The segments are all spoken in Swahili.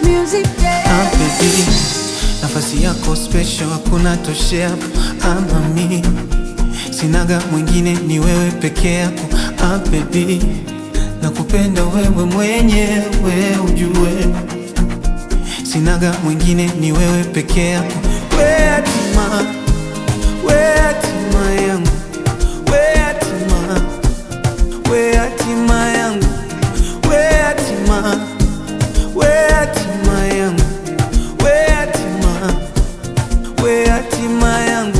music, yeah. Ah, baby, nafasi yako special hakuna toshea ama mi sinaga mwingine ni wewe peke yako ah, baby nakupenda wewe mwenyewe ujue sinaga mwingine ni wewe peke yako we hatima we hatima yangu we hatima we hatima yangu we hatima we hatima yangu we hatima we hatima yangu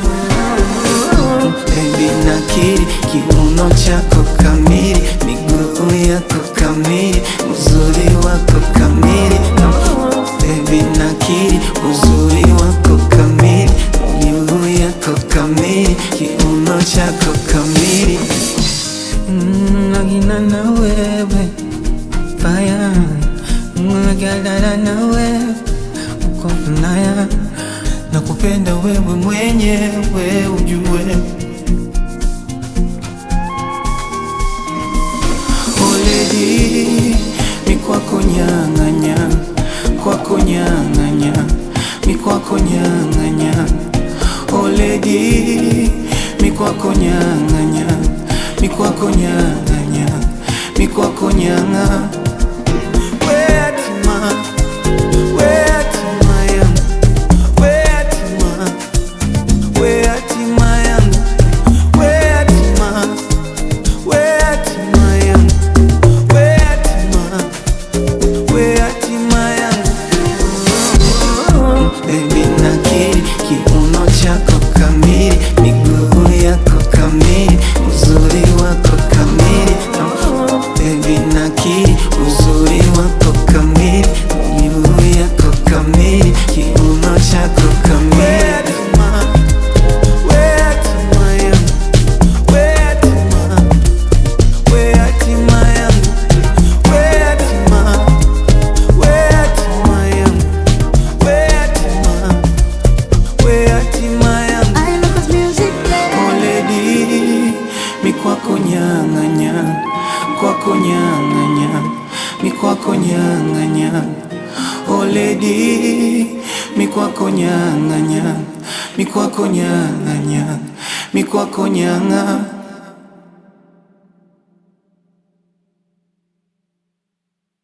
Baby nakiri kiuno chako kamili, miguu yako kamili, uzuri wako kamili. Baby nakiri uzuri wako kamili, miguu yako kamili, kiuno chako kamili. Mm, Nagina na wewe faya, nagadana na wewe uko naya, nakupenda wewe mwenyewe ujue. Oledi mi kwako nyang'anya, kwako nyang'anya, mi kwako nyang'anya. Oledi mi kwako nyang'anya, mi kwako nyang'anya, mi kwako nyang'a. We hatima, we hatima yangu, we hatima, we hatima yangu, we hatima, we hatima yangu, we hatima, we hatima yangu. Baby nakiri kiuno chako kamili, miguu yako kamili, uzuri wako kamili. Baby nakiri uzuri wako kamili, miguu yako kamili, kiuno chako kamili. We hatima yangu, we hatima, we hatima yangu, we hatima, we hatima yangu, we hatima, we hatima yangu. I love this music, yeah. Oledi, mi kwako nyang'anya, kwako nyang'anya, mi kwako nyang'anya. Oledi, mi kwako nyang'anya, mi kwako nyang'anya, mi kwako nyang'a.